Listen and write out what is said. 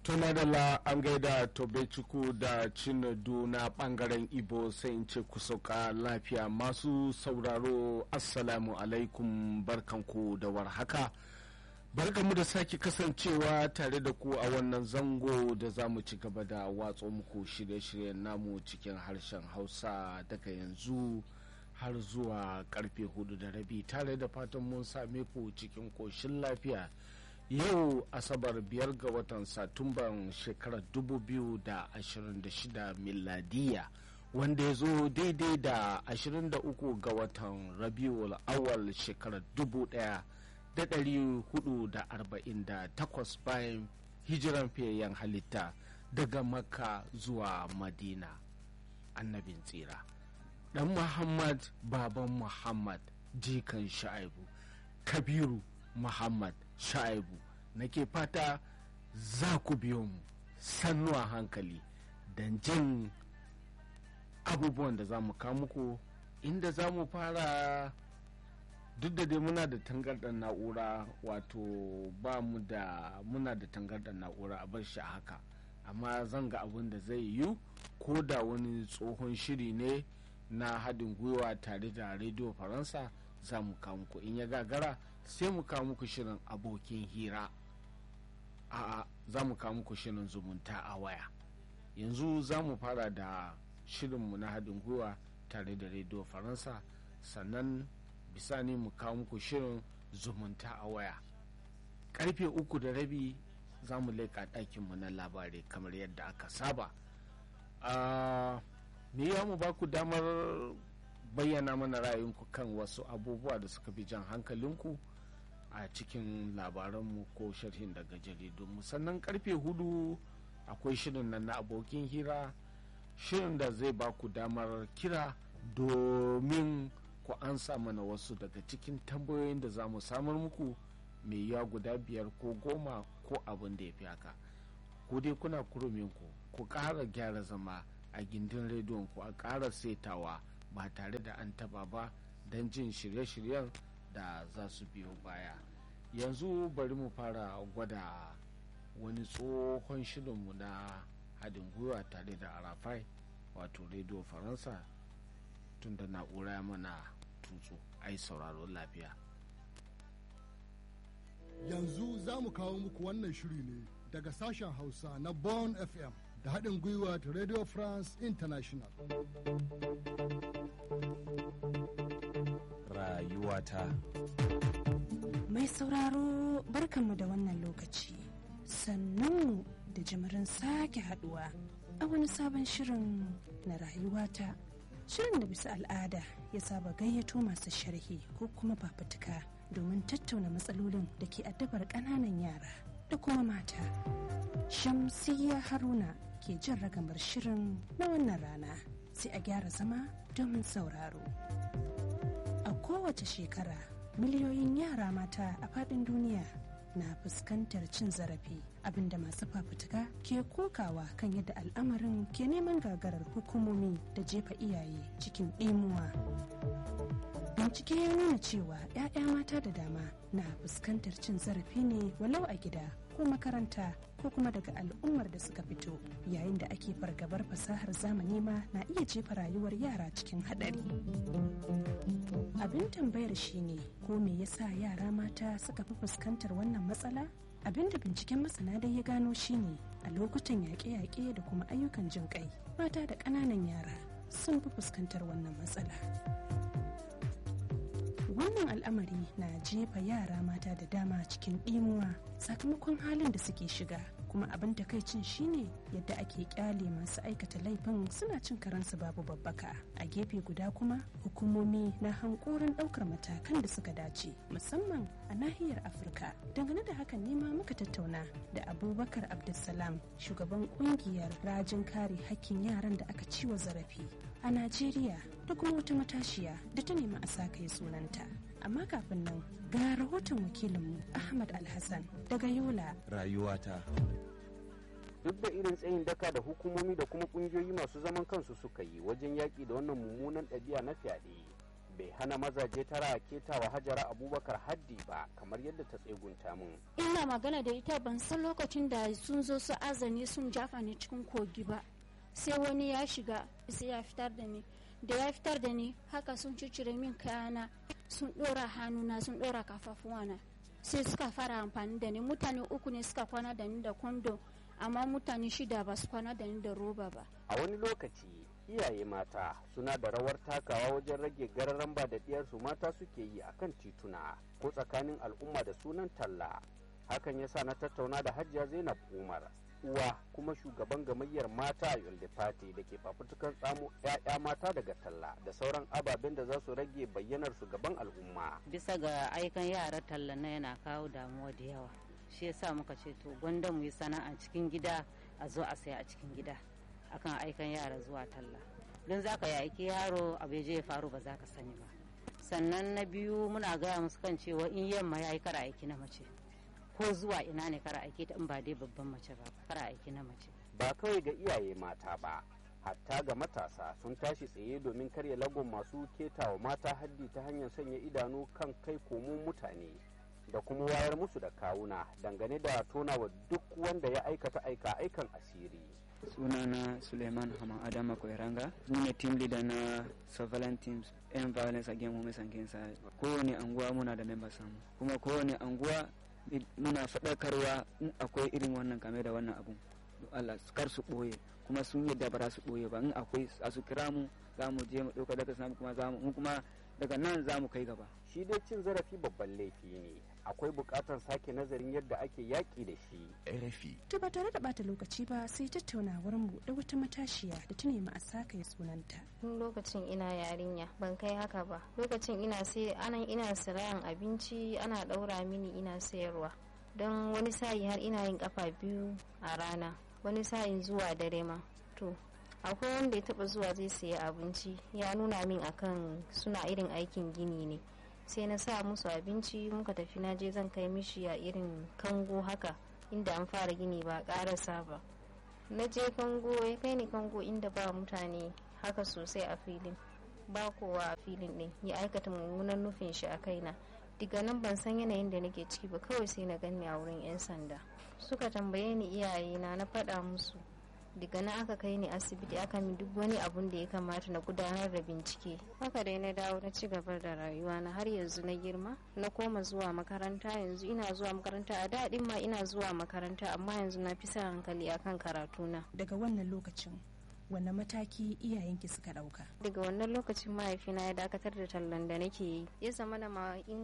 madalla an gaida tobechukwu da cinedu na bangaren ibo sai in ce ku sauka lafiya masu sauraro assalamu alaikum barkanku da warhaka barkanmu da sake kasancewa tare da ku a wannan zango da za mu ci gaba da watso muku shirye-shiryen namu cikin harshen hausa daga yanzu har zuwa karfe hudu da rabi tare da fatan mun same ku cikin koshin lafiya yau asabar biyar ga watan satumban shekarar 2026 miladiya wanda ya zo daidai da 23 ga watan rabiul awal shekarar 1448 bayan hijiran fiyayyen halitta daga makka zuwa madina annabin tsira dan muhammad baban muhammad jikan sha'ibu kabiru muhammad sha'ibu nake fata za ku biyo mu sannu a hankali don jin abubuwan da za mu muku inda za mu fara duk da dai muna da tangarɗar na'ura wato ba mu da muna da tangarɗar na'ura a bar shi haka amma zan ga abin da zai yiwu ko da wani tsohon shiri ne na haɗin gwiwa tare da rediyo faransa za mu kawo muku in ya gagara sai mu kawo muku shirin abokin hira a za mu kawo muku shirin zumunta a waya yanzu za mu fara da shirinmu na haɗin gwiwa tare da rediyo faransa sannan bisani mu kawo muku shirin zumunta a waya karfe uku da rabi za mu leƙa ɗakinmu na labarai kamar yadda aka saba me ya mu ba ku damar bayyana mana ra'ayinku kan wasu abubuwa da suka fi jan hankalinku a cikin labaranmu ko sharhin daga jaridunmu sannan karfe hudu akwai shirin nan na abokin hira shirin da zai ba ku damar kira domin ku ansa mana wasu daga cikin tambayoyin da za mu samar muku mai yawa guda biyar ko goma ko abin da ya fi haka ku dai kuna kuruminku ku ƙara gyara zama a gindin rediyon ku a ƙara setawa ba tare da an taba ba don jin shirye-shiryen da za su biyo baya yanzu bari mu fara gwada wani tsohon shirinmu na haɗin gwiwa tare da arafai wato rediyo faransa tun da na'ura mana tutsu ai sauraro lafiya yanzu za mu kawo muku wannan shiri ne daga sashen hausa na bon fm da haɗin gwiwa ta radio france international rayuwata mai sauraro barkanmu da wannan lokaci sannanmu da jimirin sake haduwa a wani sabon shirin na rayuwata shirin da bisa al'ada ya saba gayyato masu sharhi ko kuma fafutuka domin tattauna matsalolin da ke addabar ƙananan yara da kuma mata shamsiyya haruna ke jin ragamar shirin na wannan rana sai a gyara zama domin sauraro a kowace shekara miliyoyin yara mata a faɗin duniya na fuskantar cin zarafi abinda masu fafutuka ke kokawa kan yadda al'amarin ke neman gagarar hukumomi da jefa iyaye cikin ɗimuwa bincike ya nuna cewa 'ya'ya mata da dama na fuskantar cin zarafi ne walau a gida ko makaranta ko kuma daga al'ummar da suka fito yayin da ake fargabar fasahar zamani ma na iya jefa rayuwar yara cikin haɗari abin tambayar shine ko me yasa yara mata suka fi fuskantar wannan matsala abin da binciken masana dai ya gano shine a lokutan yaƙe-yaƙe da kuma ayyukan jin ƙai mata da ƙananan yara sun fi fuskantar wannan matsala wannan al'amari na jefa yara mata da dama cikin ɗimuwa sakamakon halin da suke shiga kuma abin takaicin shine yadda ake kyale masu aikata laifin suna cin karansu babu babbaka a gefe guda kuma hukumomi na hankorin ɗaukar matakan da suka dace musamman a nahiyar afirka dangane da hakan nema muka tattauna da abubakar abdulsalam shugaban kungiyar rajin kare hakkin yaran da aka ciwa zarafi a najeriya da kuma wata matashiya da ta nemi a sa kai sunanta amma kafin nan ga rahoton wakilinmu ahmad alhassan daga yola rayuwata duk da irin tsayin daka da hukumomi da kuma kungiyoyi masu zaman kansu suka yi wajen yaƙi da wannan mummunan ɗabi'a na fyaɗe bai hana mazaje tara ketawa hajara abubakar haddi ba kamar yadda ta tsegunta mun ina magana da ita ban san lokacin da sun zo su azani sun jafa ni cikin kogi ba sai wani ya shiga sai ya fitar da ni da ya fitar da ni haka sun cicire min kayana sun dora hannuna sun dora kafafuwana sai suka fara amfani da ni mutane uku ne suka kwana da ni da kwando amma mutane shida ba su kwana da ni da roba ba a wani lokaci iyaye mata suna da rawar takawa wajen rage gararan ba da diyarsu mata suke yi akan tituna ko tsakanin al'umma da sunan talla hakan yasa na tattauna da hajiya zainab umar uwa kuma shugaban gamayyar mata a yolde party da ke fafutukan tsamo 'ya'ya mata daga talla da sauran ababen da za su rage bayyanar su gaban al'umma bisa ga aikan yara talla na yana kawo damuwa da yawa shi yasa muka ce to gwanda mu yi sana'a cikin gida a zo a saya a cikin gida akan aikan yara zuwa talla don za ka yi aiki yaro abu je ya faru ba za ka sani ba sannan na biyu muna gaya musu kan cewa in yamma ya yi kara aiki na mace ko zuwa ina ne kara aiki ta in ba dai babban mace ba kara aiki na mace ba kawai ga iyaye mata ba hatta ga matasa sun tashi tsaye domin karya lagon masu ketawa mata haddi ta hanyar sanya idanu kan kai komo mutane da kuma wayar musu da kawuna dangane da tonawa duk wanda ya aikata aika aikan asiri sunana suleiman hama adama koiranga ni ne team leader na surveillance teams and violence against women and against kowane anguwa muna da members samu kuma kowane anguwa muna faɗakarwa in akwai irin wannan kame da wannan abun Allah kar su ɓoye kuma sun yadda ba su ɓoye ba in akwai a su kira mu za mu je mu ɗauka daga sami kuma za mu kuma daga nan za mu kai gaba shi dai cin zarafi babban laifi ne akwai buƙatar sake nazarin yadda ake yaƙi da shi RFI. To ba tare da bata lokaci ba sai tattaunawar mu da wata matashiya da ta nemi a saka ya sunanta. Tun lokacin ina yarinya ban kai haka ba. Lokacin ina sai anan ina sirayan abinci ana ɗaura mini ina sayarwa. Don wani sa'i har ina yin kafa biyu a rana. Wani sa'in zuwa dare ma. To akwai wanda ya taba zuwa zai saya abinci ya nuna min akan suna irin aikin gini ne. sai na sa musu abinci muka tafi na je zan kai mishi a irin kango haka inda an fara gini ba karasa ba na je kango ya kai ni kango inda ba mutane haka sosai a filin ba kowa a filin din ya aikata mummunan nufin shi a kaina diga nan ban san yanayin da nake ciki ba kawai sai na ganni a wurin 'yan sanda suka tambaye ni iyayena na faɗa musu daga nan aka kai ni asibiti aka min duk wani abun da ya kamata na gudanar da bincike haka dai na dawo na ci gaba da rayuwa na har yanzu na girma na koma zuwa makaranta yanzu ina zuwa makaranta a daɗin ma ina zuwa makaranta amma yanzu na fi sa hankali akan karatuna Daga wannan lokacin wanne mataki iyayenki suka ɗauka? daga wannan lokacin mahaifina ya dakatar da tallan da nake yi ya zama na ma in